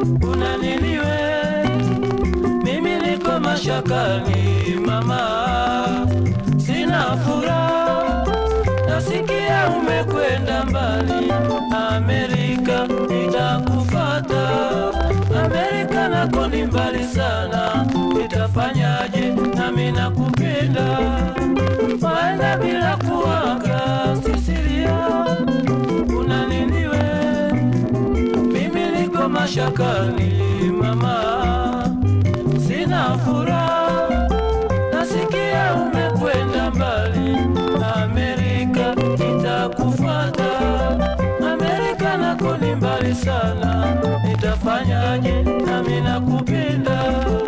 una nini we? Mimi niko mashakani mama, sina furaha, nasikia umekwenda mbali. Amerika itakufata, Amerika nako ni mbali sana, itafanyaje? Nami nakupenda, waenda bila kuaga, Sisilia, una nini we? Mimi niko mashakani mama, sina furaha, nasikia umekwenda mbali. Amerika itakufata, Amerika nako ni mbali sana, nitafanyaje? Nami nakupenda.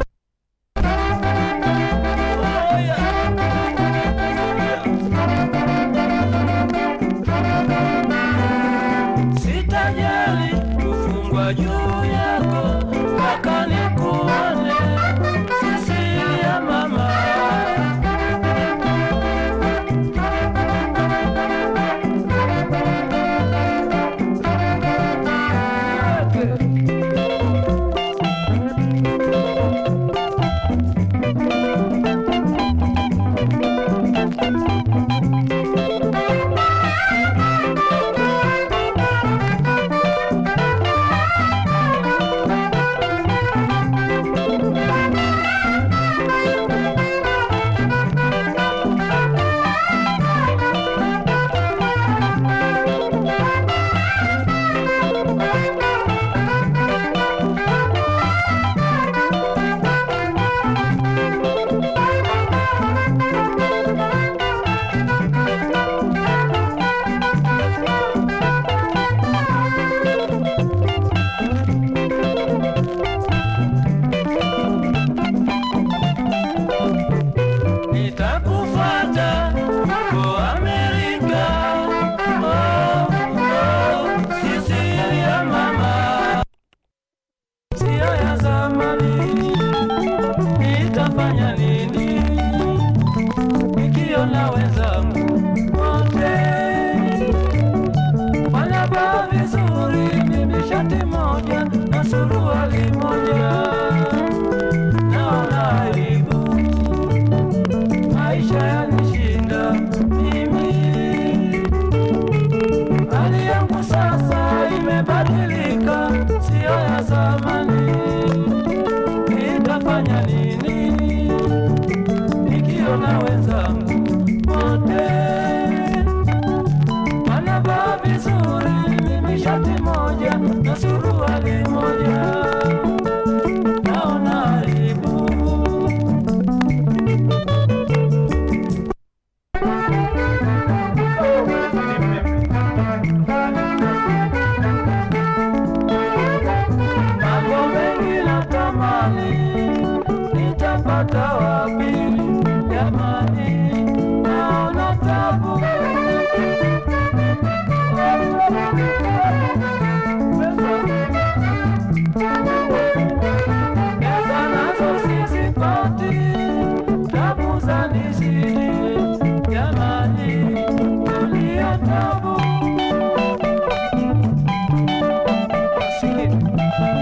Oh, yeah. Sitajali kufungwa juu yako mpaka nikuone, Sisilia mama. Nitakufuata huko Amerika. Oh, oh, Sisilia mama, sio ya zamani. Nitafanya nini nikiona wenzangu wote wanavaa vizuri, mimi shati moja na suruali moja, naona aibu maisha yanishinda mimi, hali yangu sasa imebadilika, siyo ya zamani. Nitafanya nini nikiona wenzangu wote wanavaa vizuri, mimi shati moja na suruali moja, naona aibu. Mambo mengi natamani, nitapata wapi? Jamani, naona tabu. Pesa nazo sizipati, tabu zanizidi. Jamani, tulia tabu. Masikini.